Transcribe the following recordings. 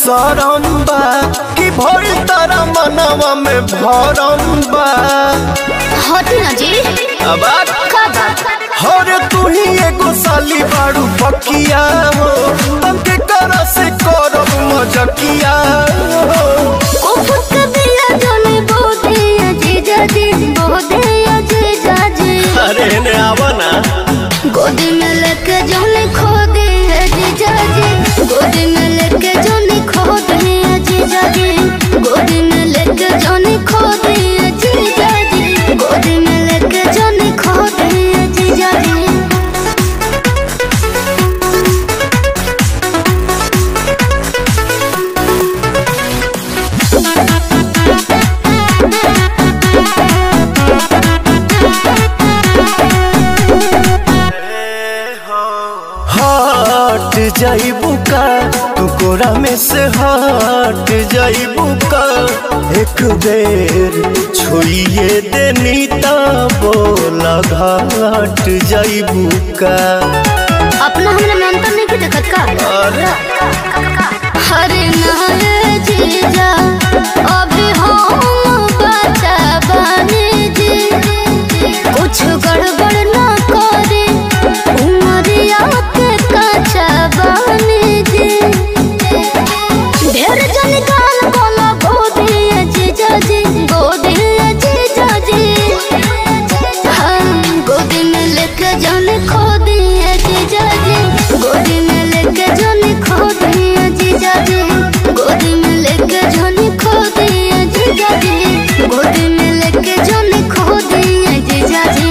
शरम बा कि भइल तारा मनवा में भरम बा हटी ना जी अब का बात हरे तू ही एगो साली बाड़ू पकिया हो तंके कर से करब मजकिया हो उफक दिया जोने बोधे अजीजा जी बोधे अजीजा जी अरे ने आवा ना गोदी में लेके जोने खो दे अजीजा जी गोदी में लेके जोने खो दे अजीजा जी गोदी में लेके जोने खो दे अजीजा जी गोदी में लेके जोने खो दे अजीजा जी हट जाइबू का तू कोरा में से हट जाइबू का एक बेर छुइए देनी ता बोला घाट जाइबू का अपना हमरा में अंतर नहीं की देखत का अरे हरे नारे जीजा अभी हम बचा बने जी कुछ गड़बड़ ना करे उमरिया के कचा बने जी ढेर जन गाल कोला गोदी जीजा जी गोदी जीजा जी हम गोदी में लेके जाने खो दिए जीजा जी गोदी में लेके जाने खो दिए जीजा जी गोदी में लेके जाने खो दिए जीजा जी गोदी में लेके जाने खो दिए जीजा जी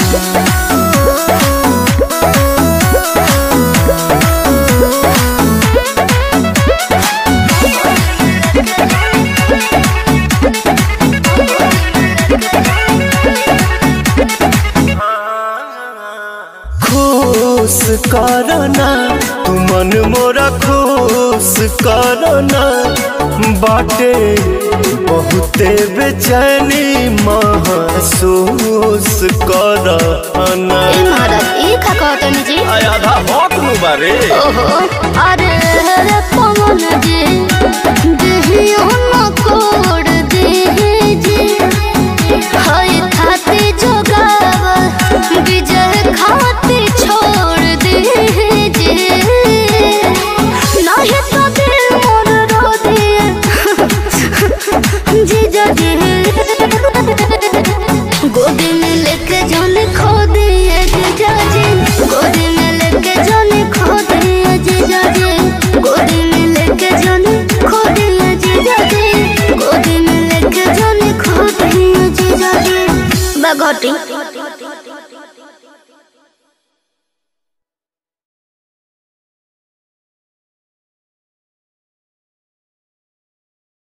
खुश करना तू मन मोरा खुश करना बाटे बहुते बेचैनी महसूस करना ए महाराज ई का कहतनी जी आधा भौक नु बारे ओहो अरे रे पवन जी देहियो न कोड देहि जी हाय खाते जोगाव विजय खाते छोड़ देहि जी नाही तो दिल मोर रो दिए जीजा जी गोदी में लेके जाने खो दिए जीजा जी गोदी में लेके जाने खो दिए जीजा जी गोदी में लेके जाने खो दिए जीजा जी गोदी में लेके जाने खो दिए जीजा जी बगोटी